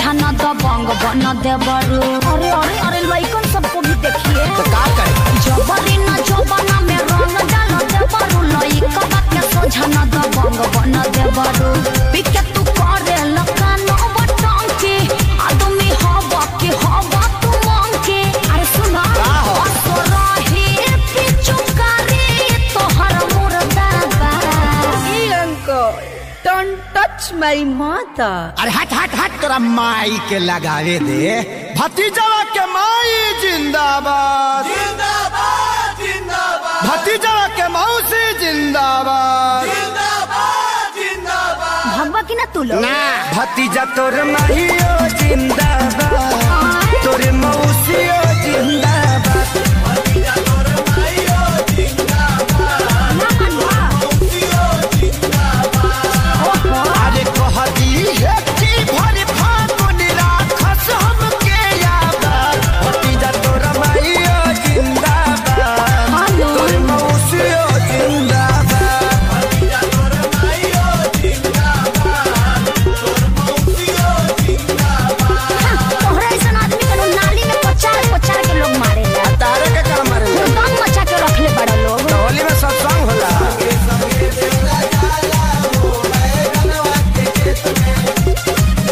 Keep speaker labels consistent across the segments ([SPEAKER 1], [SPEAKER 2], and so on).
[SPEAKER 1] सोझा न दबंग बन देबरू अरे अरे अरे लइकन सबको भी देखिए
[SPEAKER 2] तो का करे
[SPEAKER 1] जबरी न जबना में रंग डाल देबरू लइकन के सोझा न दबंग बन देबरू पिके तू करे लकान बटंकी आदमी हवा के हवा तू मांगे अरे सुना
[SPEAKER 2] का हो?
[SPEAKER 1] असरही पिचुकारी तोहर मुर्दाबा
[SPEAKER 3] uncle, don't touch my mother.
[SPEAKER 2] अरे हट हट हट तोरा माई के लगावे दे भतीजवा के माई जिंदाबाद
[SPEAKER 4] जिंदाबाद जिंदाबाद
[SPEAKER 2] भतीजवा के मौसी जिंदाबाद
[SPEAKER 4] जिंदाबाद जिंदाबाद
[SPEAKER 1] भगवा की ना तू लोग
[SPEAKER 2] ना
[SPEAKER 5] भतीजा तोर माहियो जिंदाबाद तोर मौसियो जिंदाबाद
[SPEAKER 4] भतीजा तोर माइयो जिंदाबाद
[SPEAKER 1] ना मनवा
[SPEAKER 4] मौसियो जिंदाबाद
[SPEAKER 2] अरे कहती है कि भर फागुन राखस हमके याद
[SPEAKER 5] भतीजा तोर माहियो जिंदाबाद
[SPEAKER 1] हेलो
[SPEAKER 5] तोर मौसियो जिंदाबाद
[SPEAKER 4] भतीजा तोर माइयो जिंदाबाद तोर मौसियो जिंदाबाद
[SPEAKER 1] तोहरा ऐसा आदमी के नाली में पचार पचार के लोग मारे
[SPEAKER 5] तारे के काम मारे
[SPEAKER 1] दम मचा के रखले बड़ा लोग
[SPEAKER 5] होली में सत्संग होला
[SPEAKER 4] संगे देवरा जाला हो बैगनवा के खेत में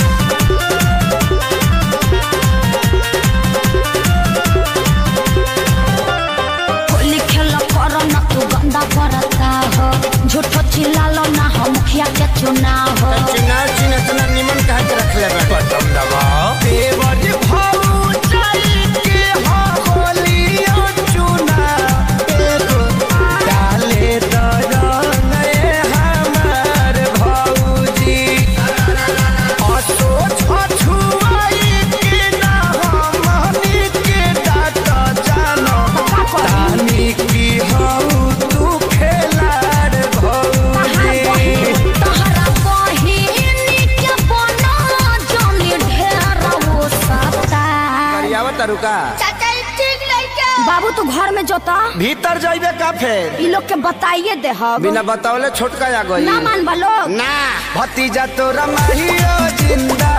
[SPEAKER 1] होली खेल कर न तू गंदा करता हो झूठो चिल्लालो ना हो मुखिया के चुनाव हो
[SPEAKER 5] चिना चिना इतना निमन कहा के रख ले बटन दबाओ देवर भाऊ चल के हो होलियो चुना एगो डाले तो रंगे हमार भाऊजी असो छछुआई के ना हमनी के डाट जानो तानी की हऊ तू खेलाड़ भाऊजी
[SPEAKER 1] तहरा बहिनी के बना जोनी ढेर वो सता
[SPEAKER 5] करियावा तरुका
[SPEAKER 1] बाबू तू घर में जोता
[SPEAKER 5] भीतर जाइबे का फेर
[SPEAKER 1] ई लोग के बताइए दे हम
[SPEAKER 5] बिना बतावले छोटका आ गई
[SPEAKER 1] ना मान बा लोग
[SPEAKER 2] ना
[SPEAKER 5] भतीजा तोरा माहियो जिंदा